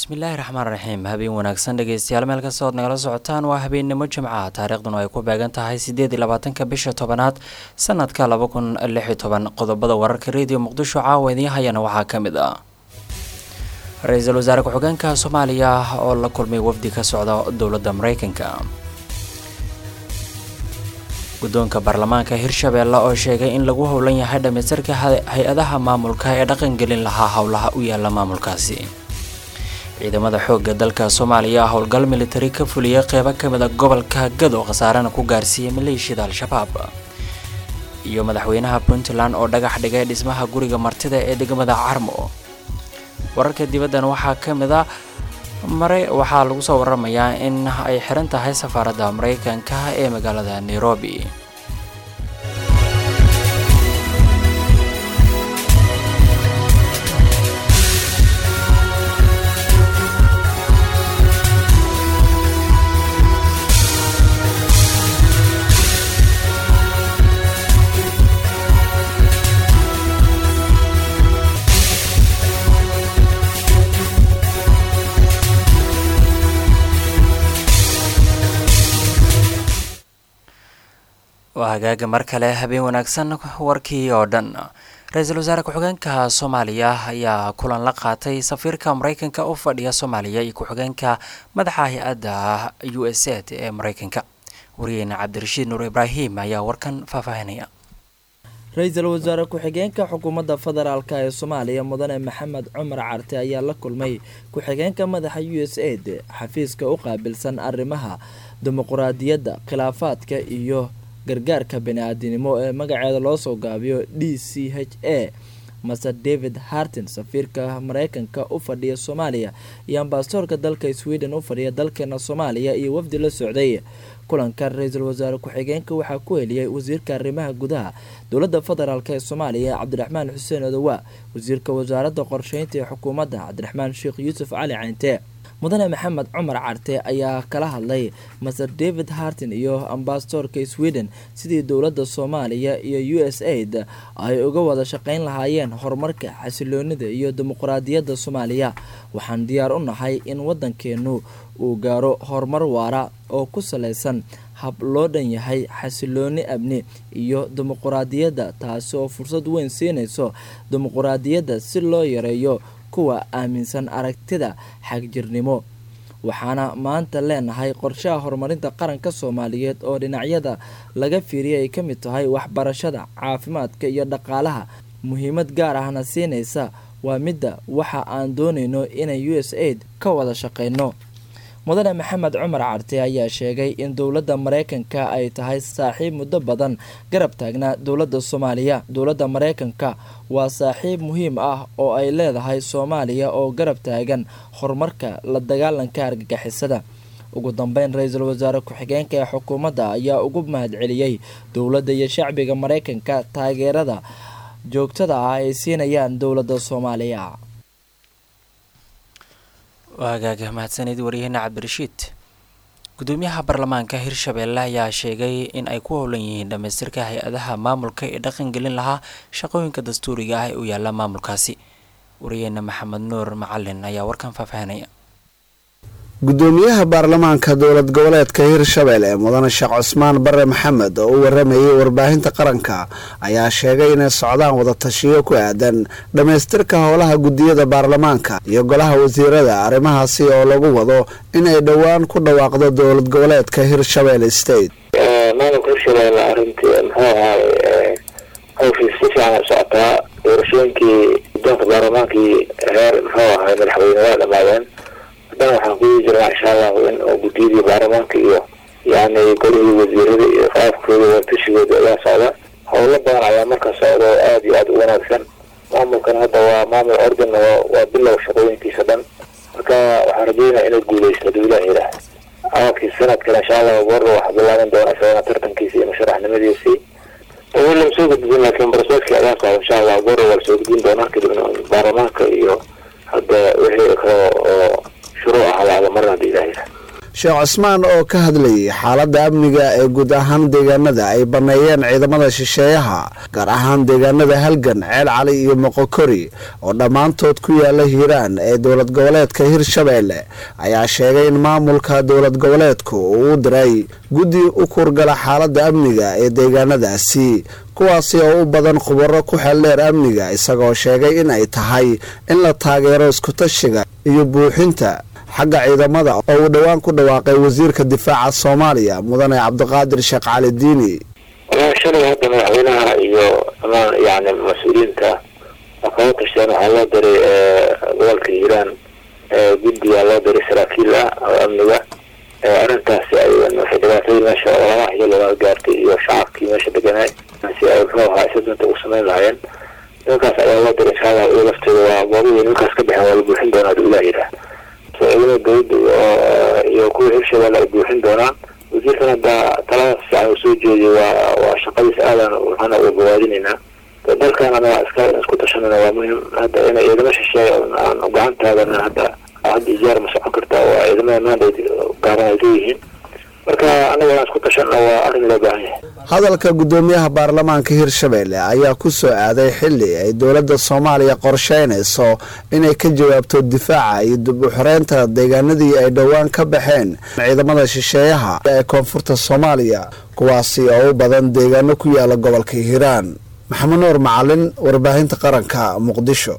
bismillaahi raxmaan raxiim habeen wanaagsan dhegeystayaal meel kasta ood nagala socotaan waa habeennimo jimca taariikhduna ay ku beegan tahay sideed iyo labaatanka bisha tobanaad sanadka laba kun lix iyo toban qodobada wararka rediyo muqdisho caawa idiin hayana waxaa ka mid ah ra-iisul wasaare ku-xigeenka soomaaliya oo la kulmay wafdi ka socda dowladda mareykanka guddoonka baarlamaanka hirshabeelle oo sheegay in lagu howlan yahay dhamaystirka hay-adaha maamulka ee dhaqangelin lahaa howlaha u yaala maamulkaasi ciidamada xoogga dalka soomaaliya howlgal militari ka fuliyay qeybo kamid a gobolka gado khasaarana ku gaarsiiyay maleeshiyada al-shabaab iyo madaxweynaha puntland oo dhagax dhigay dhismaha guriga martida ee degmada carmo wararka dibaddan waxaa ka mid a mare waxaa lagu soo waramayaa in ay xiran tahay safaaradda mareykanka ee magaalada nairobi waa hagaaga mar kale habeen wanaagsan warkii oo dhan ra-iisul wasaare ku-xigeenka soomaaliya ayaa kulan la qaatay safiirka mareykanka u fadhiya soomaaliya iyo ku-xigeenka madaxa hay-adda u s a ee mareykanka wariyeena cabdirashiid nuur ibraahim ayaa warkan faahfaahinaya ra-iisul wasaare ku-xigeenka xukuumadda federaalk ee soomaaliya mudane maxamed cumar carte ayaa la kulmay ku-xigeenka madaxa u s a d xafiiska u qaabilsan arrimaha dimuquraadiyadda khilaafaadka iyo gargaarka bani-aadinimo ee magaceeda loo soo gaabiyo d c h a maser david hartin safiirka mareykanka u fadhiya soomaaliya iyo ambasadoorka dalka sweden u fadhiya dalkeena soomaaliya iyo wafdi la socday kulanka ra-iisul wasaare ku-xigeenka waxaa ku heliyay wasiirka arrimaha gudaha dowladda federaalk ee soomaaliya cabdiraxmaan xuseen odowa wasiirka wasaaradda qorsheynta ee xukuumadda cabdiraxmaan sheekh yuusuf cali cayntee mudane maxamed cumar carte ayaa kala hadlay maser david hartin iyo ambasadorka sweden sidii dowladda soomaaliya iyo u s aid ay uga wada shaqeyn lahaayeen horumarka xasiloonida iyo dimuquraadiyadda soomaaliya waxaan diyaar u nahay in waddankeenu uu gaaro horumar waara oo ku salaysan hab loo dhan yahay xasilooni abni iyo dimuquraadiyadda taasi oo fursad weyn siinayso dimuquraadiyadda si loo yareeyo kuwa aaminsan aragtida xagjirnimo waxaana maanta leenahay qorshaha horumarinta qaranka soomaaliyeed oo dhinacyada laga fiiriyay ay ka mid tahay waxbarashada caafimaadka iyo dhaqaalaha muhiimad gaar ahna siinaysa waa midda waxa aan doonayno inay u s aid ka wada shaqeyno mudane maxamed cumar carte ayaa sheegay in dowladda mareykanka ay tahay saaxiib muddo badan garab taagnaa dowladda soomaaliya dowladda mareykanka waa saaxiib muhiim ah oo ay leedahay soomaaliya oo garab taagan horumarka la dagaalanka argagixisada ugu dambeyn ra-iisul wasaare ku-xigeenka ee xukuumadda ayaa ugu mahadceliyey dowladda iyo shacbiga mareykanka taageerada joogtada ah ay siinayaan dowladda soomaaliya waagaaga mahadsanid waryaheena cabdirashiid gudoomiyaha baarlamaanka hirshabeelle ayaa sheegay in ay ku howlan yihiin dhamaystirka hay-adaha maamulka ee dhaqangelin lahaa shaqooyinka dastuuriga ah ee u yaala maamulkaasi waryaheena maxamed nuur macalin ayaa warkan faahfaahinaya gudoomiyaha baarlamaanka dowlad goboleedka hirshabelle mudane sheekh cusmaan bare maxamed oo u waramayay warbaahinta qaranka ayaa sheegay inay socdaan wadatashiyo ku aadan dhammaystirka howlaha gudiyada baarlamaanka iyo golaha wasiirada arrimahaasi oo lagu wado inay dhowaan ku dhawaaqdo dowlad goboleedka hirshabelle state maamulka hirshabelle arrintii muxuu ahaay hawshii si fiican u socotaa doorashooyinkii guddoonka baarlamaankii reer muxuu ahay madaxweyne waa dhamaadeen haddana waxaan kuyi jirnaa insha allahu in oo guddiyadii baarlamaanka iyo yani golihii wasiirada iyo qaabkooda wartashigooda ayaa socda howlo badan ayaa marka socda oo aada iyo aada u wanaagsan maamulkan hadda waa maamul ordin waa bilow shaqooyinkiisa dhan marka waxaan rajeynaya inay guuleysto haduu ilah yidhaah cawadkii sanadkan insha allahu gorra waxa bilaaban doona isagana tartankiisi iyo musharaxnimadiisii weli lama soo gudbin laakiin baroseskii ayaa socda insha allah gorra waa lasoo gudbin doonaa kadibna baarlamaanka iyo hadda wixii kale oo sheekh cusmaan oo ka hadlayay xaaladda amniga ee guud ahaan deegaanada ay banneeyeen ciidamada shisheeyaha gaar ahaan deegaanada halgan ceel cali iyo moqokori oo dhammaantood ku yaala hiiraan ee dowlad goboleedka hirshabeelle ayaa sheegay in maamulka dowlad goboleedku uu u diray guddi u kurgala xaaladda amniga ee deegaanadaasi kuwaasi oo u badan khubaro ku xeeldheer amniga isagoo sheegay in ay tahay in la taageero iskutashiga iyo buuxinta xagga ciidamada oo uu dhowaan ku dhawaaqay wasiirka difaaca soomaaliya mudane cabdiqaadir sheekh cali diini walahi shalay hadda madaxweynaha iyo dhamaan yani mas-uuliyiinta oo kala tashteen waxaa loo diray gobolka hiiraan guddiga loo diray saraakiil ah oo amniga arrintaasi ay waxay dhibaatadii meesha olama xilo looga gaartay iyo shacabkii meesha deganaa si ay muxuu ahaa isdunta ugu samayn lahaayeen nimankaas ayaa loo diray shaada iyo lafteeda waa goobihii nimankaas ka baxeen waa la buuxin doonaa adu ilaah yidhaah ciidamada dowladda iyo kuwa hirshabeelle ay buuxin doonaan wasiirkan hadda talada fiican uu soo jeediyay waa waa shaqadiis aadan waxaana uga gawaadinaynaa dalkan anaga iska isku tashanana waa muhim hadda in ciidamo shisheeye aan gacantaadana hadda hadda ijaar ma socon karta waa ciidamada mandate gaaran ay leeyihiin marka anaga aan isku tashanna waa arrin loo baahan yahay hadalka guddoomiyaha baarlamaanka hirshabeelle ayaa ku soo aaday xili ay dowladda soomaaliya qorsheynayso inay ka jawaabto difaaca iyo dib u xoreynta deegaanadii ay dhowaan ka baxeen ciidamada shisheeyaha ee koonfurta soomaaliya kuwaasi oo u badan deegaano ku yaala gobolka hiiraan maxamed nuur macalin warbaahinta qaranka muqdisho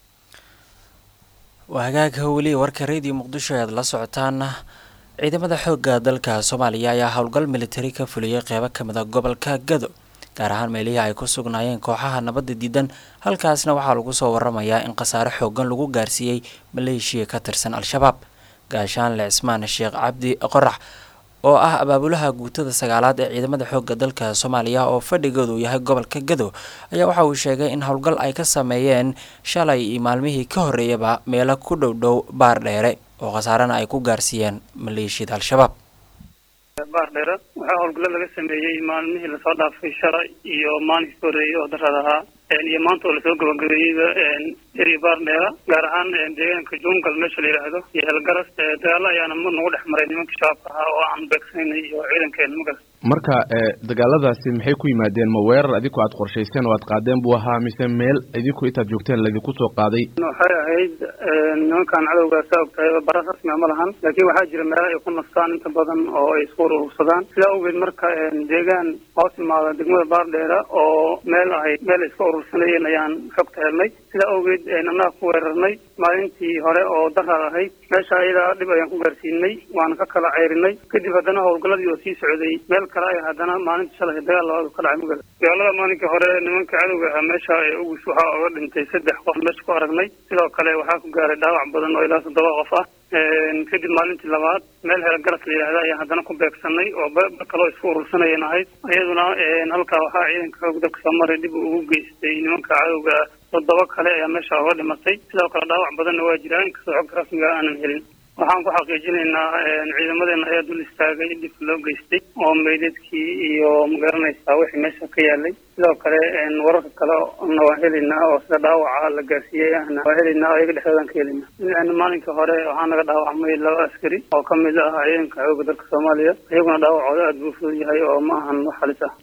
waa hagaagha weli warka radio muqdisho ead la socotaan ciidamada xoogga dalka soomaaliya ayaa howlgal militari ka fuliyey qeybo kamid a gobolka gado gaar ahaan meelihii ay ku sugnaayeen kooxaha nabadda diidan halkaasna waxaa lagu soo waramayaa in khasaare xoogan lagu gaarsiiyey maleeshiya ka tirsan al-shabaab gaashaanle cismaan sheekh cabdi qorax oo ah abaabulaha guutada sagaalaad ee ciidamada xoogga dalka soomaaliya oo fadhigoodu yahay gobolka gado ayaa waxa uu sheegay in howlgal ay ka sameeyeen shalay iyo maalmihii ka horreeyaba meelo ku dhow dhow baar dheere oo khasaarena ay ku gaarsiiyeen maleeshiyada al-shabaab baardheere waxaa howlgallo laga sameeyey maalmihii lasoo dhaafay shalay iyo maalinkii horeeyey oo darad ahaa iyo maanta oo lasoo gabagabeeyeyba eri baardheera gaar ahaan deegaanka jungal meesha la yidhaahdo iyo helgaras dagaalo ayaana mar nagu dhex maray nimanka shabaabka ahaa oo aan beegsanay iyo ciidankeena magaas marka dagaaladaasi maxay ku yimaadeen ma weerar adinku aad qorshayseen oo aad qaadeen buu ahaa mise meel idinku intaad joogteen laydinku soo qaaday waxay ahayd nimankan cadowgaa saa og tahay bara rasmia ma lahan laakiin waxaa jira meelaha ay ku nastaan inta badan oo ay isku urursadaan sidaa awgeed marka deegaan hoos imaada degmada baardheera oo meel ahayd meel ay iska urursanayeen ayaan xogta helnay sidaa awgeed annaga ku weerarnay maalintii hore oo daraad ahayd meesha ayadaa dhib ayaan ku gaarsiinay waana ka kala ceyrinay kadib haddana howlgaladii oo sii socday meel kale ay haddana maalinta shalay dagaal labaad ka dhacay magala dagaalada maalinkii hore nimanka cadowga ahaa meesha ugus waxaa oga dhintay saddex qof meesha ku aragnay sidoo kale waxaa ku gaaray dhaawac badan oo ilaa toddoba qof ah kadib maalintii labaad meel helgaras la yidhahda ayaan haddana ku beegsanay oo kaloo isku urursanayeen ahayd iyaduna halkaa waxaa ciidanka xoog dalka soomaaliya dib ugu geystay nimanka cadowga toddoba kale ayaa meesha oga dhimatay sidoo kale dhaawac badanna waa jiraa inkastoo xogta rasmiga aanan helin waxaan ku xaqiijinaynaa ciidamadeena ayaa dul istaagay dhib loo geystay oo meydadkii iyo magaranaysaa wixii meesha ka yaalay sidoo kale wararka kale na waan helaynaa oo sida dhaawaca la gaarsiiyey ahna waa helaynaa ayaga dhexdoodaan ka helaynaa maalinkii hore waxaa naga dhaawacmay laba askari oo kamid ah ciidanka xooga dalka soomaaliya iyaguna dhaawacooda aada buu fudud yahay oo ma ahan wax halis ah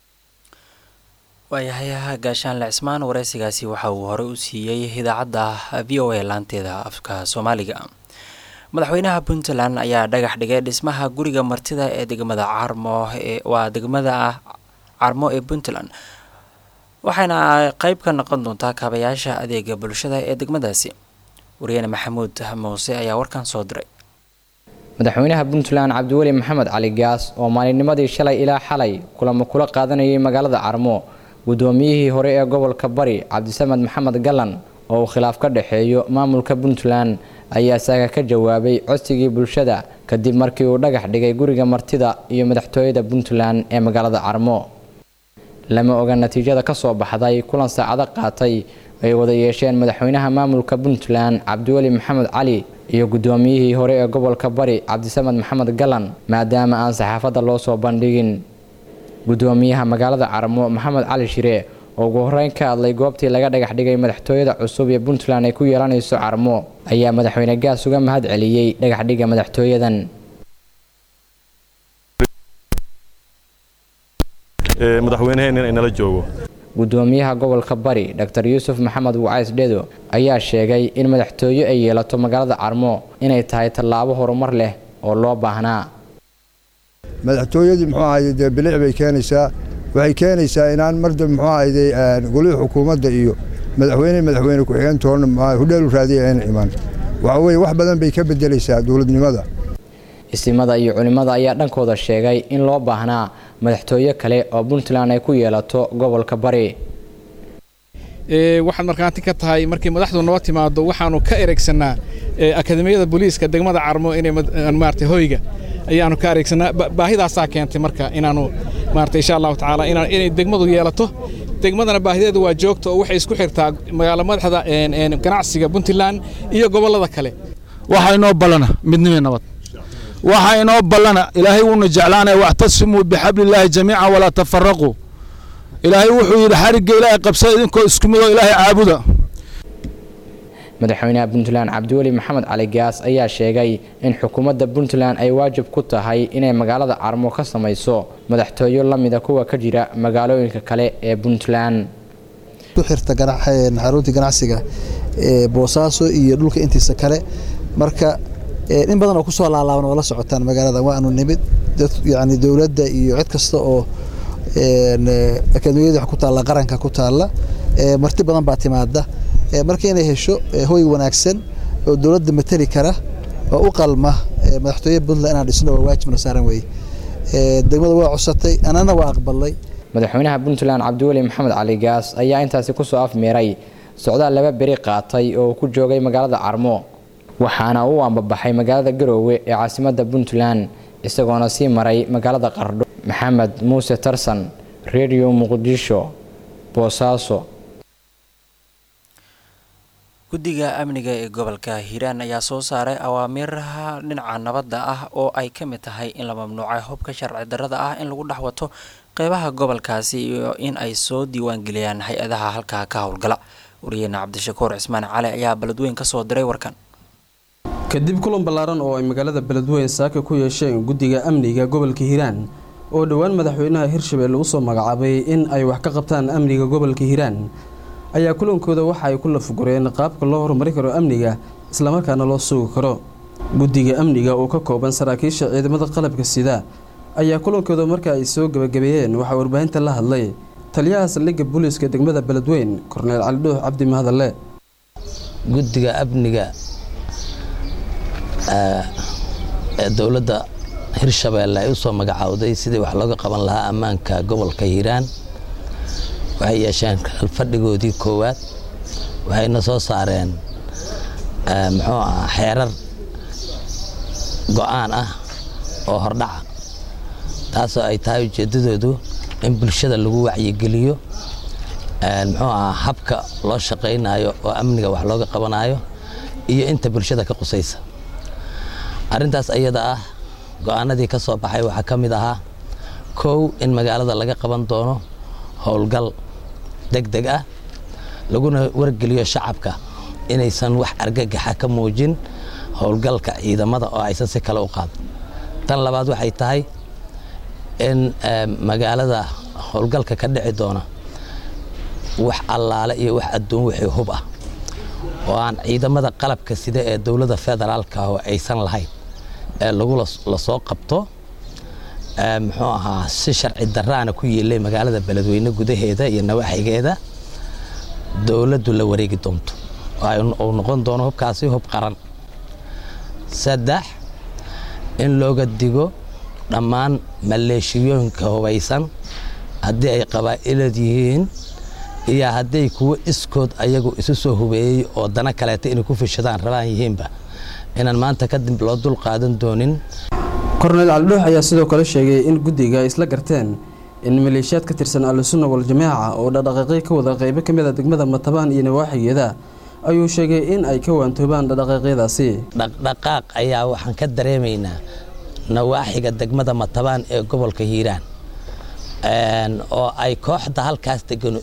waayahay gaashaanle cismaan wareysigaasi waxa uu horey u siiyey idaacadda v o a laanteeda afka soomaaliga madaxweynaha puntland ayaa dhagax dhigay dhismaha guriga martida ee degmada carmo waa degmada carmo ee puntland waxayna qeyb ka noqon doontaa kaabayaasha adeega bulshada ee degmadaasi wariyane maxamuud muuse ayaa warkan soo diray madaxweynaha puntland cabdiweli maxamed cali gaas oo maalinnimadii shalay ilaa xalay kulamo kula qaadanayay magaalada carmo guddoomiyihii hore ee gobolka bari cabdisamed maxamed gallan oo uu khilaaf ka dhexeeyo maamulka puntland ayaa saaga ka jawaabay codsigii bulshada kadib markii uu dhagax dhigay guriga martida iyo madaxtooyada puntland ee magaalada carmo lama oga natiijada kasoo baxday kulan saacado qaatay ay wada yeesheen madaxweynaha maamulka puntland cabdiweli maxamed cali iyo guddoomiyihii hore ee gobolka bari cabdisamed maxamed gallan maadaama aan saxaafadda loo soo bandhigin guddoomiyaha magaalada carmo maxamed cali shire oo ugu horeyn ka hadlay goobtii laga dhagax dhigay madaxtooyada cusub ee puntland ay ku yeelanayso carmo ayaa madaxweyne gaas uga mahad celiyey dhagaxdhiga madaxtooyadan madaxweynaheen in inala joogo gudoomiyaha gobolka bari dr yuusuf maxamed wacays dhedo ayaa sheegay in madaxtooye ay yeelato magaalada carmo inay tahay tallaabo horumar leh oo loo baahnaa madaxtooyadii muxuu ahayde dee bilic bay keenaysaa waxay keenaysaa inaan marda muxuu ahayde golihii xukuumadda iyo madaxweyne madaxweyne ku-xigeentoona muxuu hudheelu raadiya ayna iman waxa weeye wax badan bay ka bedelaysaa dowladnimada isimada iyo culimmada ayaa dhankooda sheegay in loo baahnaa madaxtooye kale oo puntland ay ku yeelato gobolka bari waxaad markhaanti ka tahay markii madaxdu noo timaado waxaanu ka ereegsanaa akademiyada booliiska degmada carmo inay maarata hoyga ayaanu ka areegsanaa baahidaasaa keentay marka inaanu maarata insha allahu tacaala inay degmadu yeelato degmadana baahideedu waa joogta oo waxay isku xirtaa magaalo madaxda ganacsiga puntland iyo gobollada kale waxaa inoo ballana midnimii nabad waxaa inoo ballana ilaahay wuuna jeclaanaya wactasimuu bixablillaahi jamiican walaa tafaraquu ilaahay wuxuu yidhi xarigga ilaahay qabsada idinkoo isku midoo ilaahay caabuda madaxweynaha puntland cabdiweli maxamed cali gaas ayaa sheegay in xukuumadda puntland ay waajib ku tahay inay magaalada carmo ka samayso madaxtooyo la mida kuwa ka jira magaalooyinka kale ee puntland ku xirta xaruntii ganacsiga ee boosaaso iyo dhulka intiisa kale marka in badan oo kusoo laalaaban oo la socotaan magaalada waanu nimid yani dowladda iyo cid kasta oo akademiyada wax ku taalla qaranka ku taalla marti badan baa timaada marka inay hesho hoy wanaagsan oo dowladda mateli kara oo u qalma madaxtooye puntland inaan dhisno waa waajibna saaran weye degmada waa cusatay anana waa aqbalay madaxweynaha puntland cabdiweli maxamed cali gaas ayaa intaasi kusoo afmeeray socdaal laba beri qaatay oo uu ku joogay magaalada carmo waxaana uu ambabaxay magaalada garoowe ee caasimadda puntland isagoona sii maray magaalada qardho maxamed muuse tarsan redio muqdisho boosaaso guddiga amniga ee gobolka hiiraan ayaa soo saaray awaamiiraha dhinaca nabadda ah oo ay ka mid tahay in la mamnuucay hubka sharci darrada ah in lagu dhex wato qeybaha gobolkaasi iyo in ay soo diiwaangeliyaan hay-adaha halkaa ka howlgala wariyeena cabdishakuur cismaan cali ayaa beledweyn kasoo diray warkan kadib kulan ballaaran oo ay magaalada beledweyn saaka ku yeesheen guddiga amniga gobolka hiiraan oo dhowaan madaxweynaha hirshabelle usoo magacaabay in ay wax ka qabtaan amniga gobolka hiiraan ayaa kulankooda waxa ay ku lafugureen qaabka loo horumari karo amniga islamarkaana loo sugi karo guddiga amniga oo ka kooban saraakiisha ciidamada qalabka sida ayaa kulankooda marka ay soo gebagabeeyeen waxaa warbaahinta la hadlay taliyaha saldhigga booliiska degmada beledweyn korneel calidhuux cabdi mahadalle guddiga amniga ee dowladda hirshabeelle ay usoo magacaawday sidii wax looga qaban lahaa ammaanka gobolka hiiraan waxay yeesheen fadhigoodii koowaad waxayna soo saareen muxuu aha xeerar go-aan ah oo hordhaca taasoo ay tahay ujeeddadoodu in bulshada lagu wacyigeliyo muxuu aha habka loo shaqaynayo oo amniga wax looga qabanayo iyo inta bulshada ka qusaysa arrintaas ayada ah go-aanadii ka soo baxay waxaa ka mid ahaa kow in magaalada laga qaban doono howlgal deg deg ah laguna wargeliyo shacabka inaysan wax argagaxa ka muujin howlgalka ciidamada oo aysan si kale u qaadin tan labaad waxay tahay in magaalada howlgalka ka dhici doona wax allaale iyo wax adduun wixii hub ah oo aan ciidamada qalabka sida ee dowladda federaalka oo aysan lahayn ee lagu lasoo qabto muxuu ahaa si sharci daraana ku yeelay magaalada beledweyne gudaheeda iyo nawaaxigeeda dowladdu la wareegi doonto uu noqon doono hubkaasi hub qaran saddex in looga digo dhammaan maleeshiyooyinka hubaysan haddii ay qabaa'ilad yihiin iyo hadday kuwo iskood ayagu isu soo hubeeyey oo dana kaleeta inay ku fishadaan rabaan yihiinba inaan maanta kadib loo dul qaadan doonin korneel caldhuux ayaa sidoo kale sheegay in guddiga ay isla garteen in maleeshiyaad ka tirsan ahlusunna waljamaaca oo dhaqdhaqaaqyo ka wada qaybo ka mid a degmada matabaan iyo nawaaxigeeda ayuu sheegay in ay ka waantoobaan dhaqdhaqaaqyadaasi dhaqdhaqaaq ayaa waxaan ka dareemaynaa nawaaxiga degmada matabaan ee gobolka hiiraan oo ay kooxda halkaas degan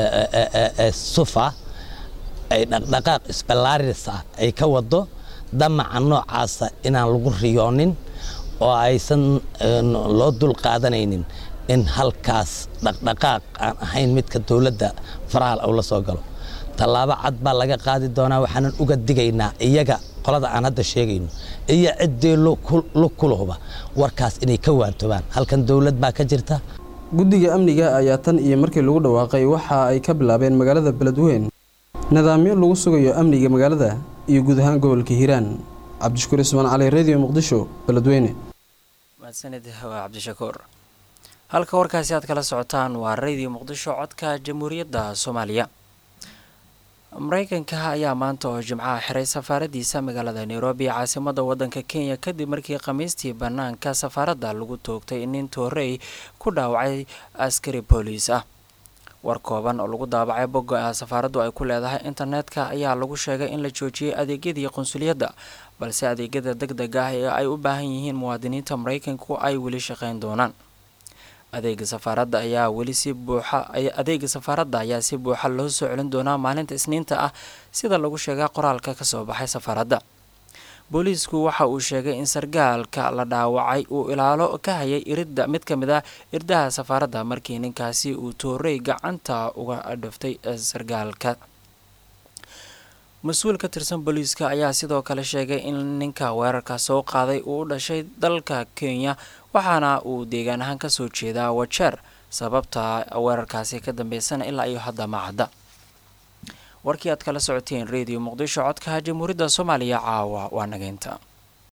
sufa ay dhaqdhaqaaq isballaaris ah ay ka wado damaca noocaasa inaan lagu riyoonin oo aysan loo dul qaadanaynin in halkaas dhaqdhaqaaq aan ahayn midka dowladda faraal uu la soo galo tallaabo cad baa laga qaadi doonaa waxaanan uga digaynaa iyaga qolada aan hadda sheegayno iyo ciddii lug ku lahuba warkaas inay ka waantobaan halkan dowlad baa ka jirta guddiga amniga ayaa tan iyo markii lagu dhawaaqay waxa ay ka bilaabeen magaalada beledweyn nidaamyo lagu sugayo amniga magaalada iyo guud ahaan gobolka hiiraan cabdishakuur ismaan cali radio muqdisho beledweyne mahadsanid waa cabdishakuur halka warkaasi aad kala socotaan waa radio muqdisho codka jamhuuriyadda soomaaliya mareykanka ayaa maanta oo jimcaha xiray safaaradiisa magaalada nairobi ee caasimada wadanka kenya kadib markii khamiistii banaanka safaaradda lagu toogtay nin toorey ku dhaawacay askari booliis ah war kooban oo lagu daabacay bogga safaaraddu ay ku leedahay internetka ayaa lagu sheegay in la joojiyey adeegyadii qunsuliyadda balse adeegyada deg deg ah ee ay u baahan yihiin muwaadiniinta mareykanku ay weli shaqeyn doonaan adeega safaaradda ayaa weli si buuxa adeega safaaradda ayaa si buuxa loo soo celin doonaa maalinta isniinta ah sida lagu sheegay qoraalka kasoo baxay safaaradda booliisku waxa uu sheegay in sargaalka la dhaawacay uu ilaalo ka hayay iridda mid ka mid ah irdaha safaaradda markii ninkaasi uu toorey gacanta uga dhiftay sargaalka mas-uul ka tirsan booliiska ayaa sidoo kale sheegay in ninka weerarka soo qaaday uu u dhashay dalka kenya waxaana uu deegaan ahaan kasoo jeedaa wajeer sababta weerarkaasi ka dambeysana ilaa iyo hadda ma cadda warkii aad kala socoteen radio muqdisho codka jamhuuriyadda soomaaliya caawa waa nageynta